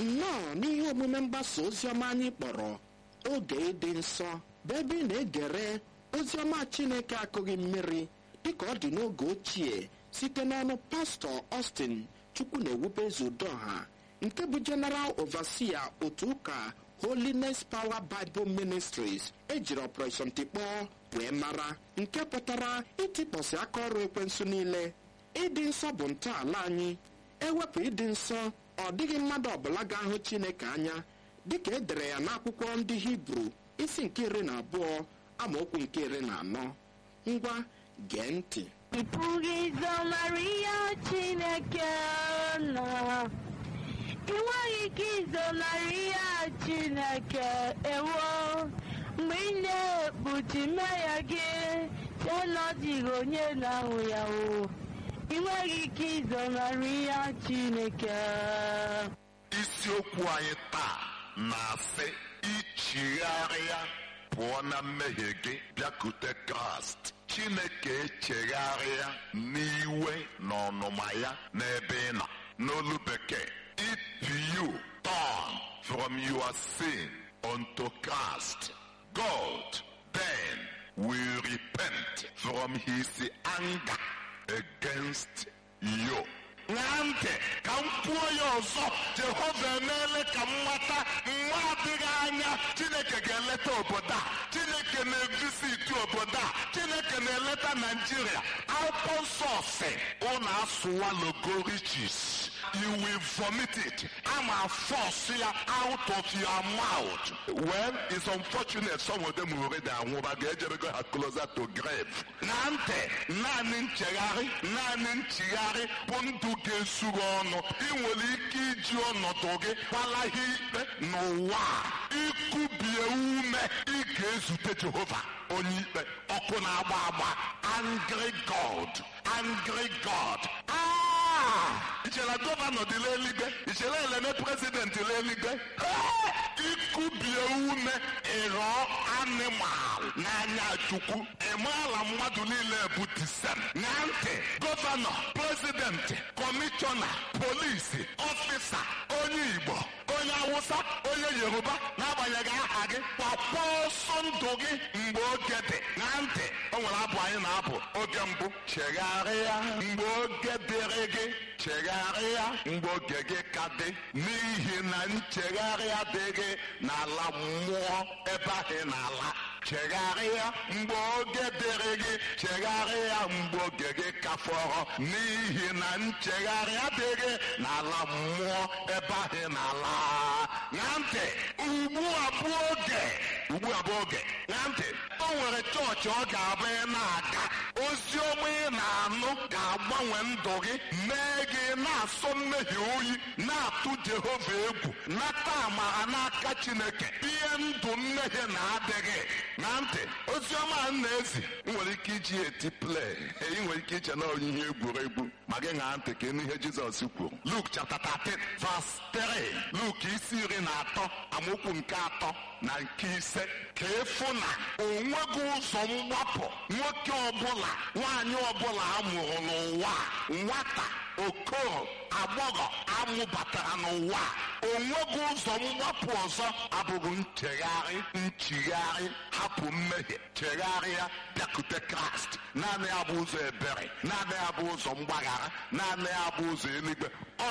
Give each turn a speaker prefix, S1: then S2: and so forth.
S1: nnọọ n'ihe omume mgbasa oziọma anyị kpọrọ oge ịdị nsọ bụ ebe ị na-egere oziọma chineke akụghị mmiri dịka ọ dị n'oge ochie site n'ọnụ pastọ Austin chukwu na-ewube zudoha nke bụ general overseer otu ụka holiness power bible ministries ejiri operation tikpọọ wee mara nke pụtara ịtịpọsị aka ọrụ ekwensu niile ịdị nsọ bụ ntọala anyị ewepụ ịdị nsọ ọ dịghị mmadụ ọbụla ga-ahụ chineke anya dịka e dere ya n'akwụkwọ ndị hibru isi nke iri na abụọ amaokwu nke iri na anọ ngwa gee ntị
S2: ị pụghị izonarị ya chineke nọ ị nweghị ike izonarị ya chineke ewo mgbe ị na-ekpuchi mmehie gị site na ọ dịghị onye na-ahụ ya o ị nweghị ike izonarị ya chineke
S3: isiokwu anyị taa na-asị ichigharịa pụọ na mmehie gị bịakute kraịst chineke echegharịa n'iwe na ọnụma ya n'ebe ị nọ n'olu bekee if you turn from your sin unto christ god then will repent from his anger against you ṅaa ntị ka m kwuo ya ọzọ jehova emeela ka m mata nwa adịghị anya chineke ga-eleta obodo a chineke na-evisiti obodo a chineke na-eleta naijiria akwụkwọ nsọ si ụnụ asụwalogo riches you will vomit it ama force ya out of your mouth well it's unfortunate some of them already anwụba ga-ejebego ha closer to grave na ntị naanị nchegharị naanị nchigharị bụ ndụ ga-esuru ọnụ ị nwere ike iji ọnọdụ gị gbalaghị ikpe n'ụwa a. ikubie ume ị ga-ezute jehova onye ikpe ọkụ na-agba agba angry god angry god Ah! ichere gọvanọ dị n'eluigwe ichere eleme prezidenti n'eluigwe ikubie ume ịghọ animal n'anya chukwu ịmaala mmadụ niile bụ disem na ntị gọvanọ prezidenti kọmishọna polisi ọfịsa onye igbo onye awụsa onye yoruba n'agbanyeghị aha gị gbakpọ ọsọ ndụ gị mgbe oge dị na ntị o nwere abụ anyị na-abụ oge mbụ chegharịa mgbe oge dịrị gị chegharịa mgbe oge gị ka dị n'ihi na nchegharị adịghị n'ala mmụọ ebe ahụ ị na-ala chegharịa mgbe oge dịrị gị chegharịa mgbe oge gị ka fọrọ n'ihi na nchegharị adịghị n'ala mmụọ ebe ahụ ị na-ala na ntị ugbu a bụ oge ugbu a bụ oge na ntị o nwere chọọchị ọ ga-abụ ị na-aga ozi ọma ị na-anụ ga-agbanwe ndụ gị mee gị na-asọ mmehie oyi na-atụ jehova egwu nata amara n'aka chineke ihe ndụ mmehie na-adịghị na ntị ozi ọma a na-ezi ị nwere ike iji ya eti play ị nwere ike iche na onyinye egwuregwu ma gị ṅaa ntị ka ịnụ ihe jizọs kwuru luk chapter 13 verse 3 luk isi iri na atọ amaokwu nke atọ na nke ise ka efu na onweghị ụzọ mgbapụ nwoke ọbụla nwaanyị ọbụla a mụrụ n'ụwa a, nwata okoro agbọghọ amụbatara n'ụwa a, onweghị ụzọ mgbapụ ọzọ abụghị nchegharị nchigharị hapụ mmehie chegharịa bịakute kraịst naanị ya bụ ụzọ ebere naanị ya bụ ụzọ mgbaghara naanị ya bụ ụzọ eluigwe